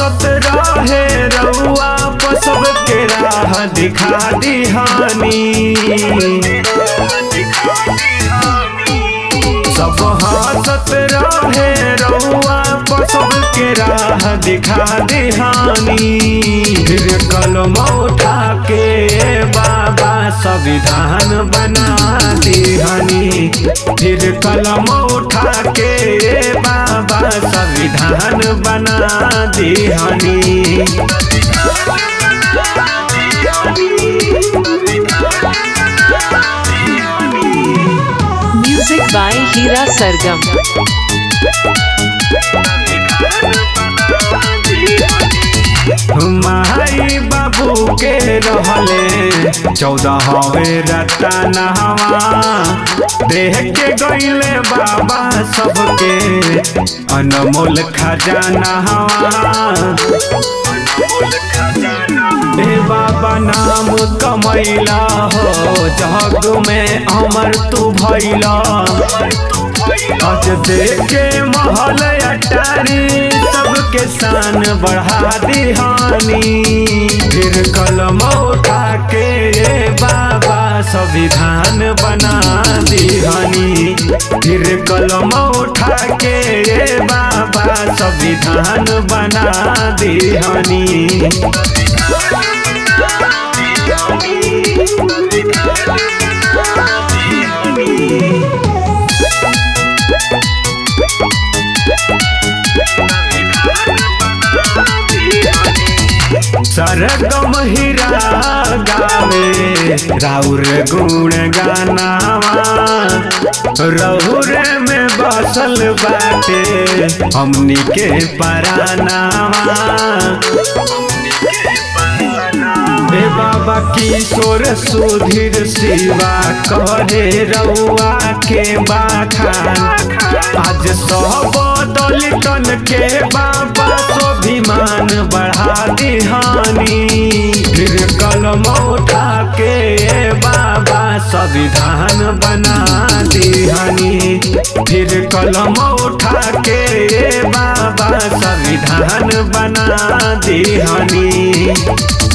हंसत रहे रउआ पर सबके राह दिखा दिहानी सब हंसत रहे रउआ पर सबके राह दिखा दिहानी फिर कलम उठा के बाबा संविधान बना दिहानी फिर कलम उठा के बाबा संविधान बना दिहानी Music by Hira Sargam. माई बाबू के रहले चौदह हवे रतनहवा देख के गईले बाबा सबके अनमोल खजाना ए बाबा नाम कमैला हो जग में अमर तू भैला आज देखे महल अटारी सबके शान बढ़ा दिहानी फिर कलम उठा के बाबा संविधान बना दिहानी फिर कलम उठा के बाबा संविधान बना दिहानी सरगम हीरा गावे राउर गुण गानावा रहुर में बसल बाटे हमनी के परानावा ए बाबा किशोर सुधीर शिवा करे रउआ के बाखान आज सब दलितन के बाबा स्वाभिमान बढ़ा दिहानी फिर कलम उठा के बाबा संविधान बना दिहानी फिर कलम उठा के बाबा संविधान बना दिहानी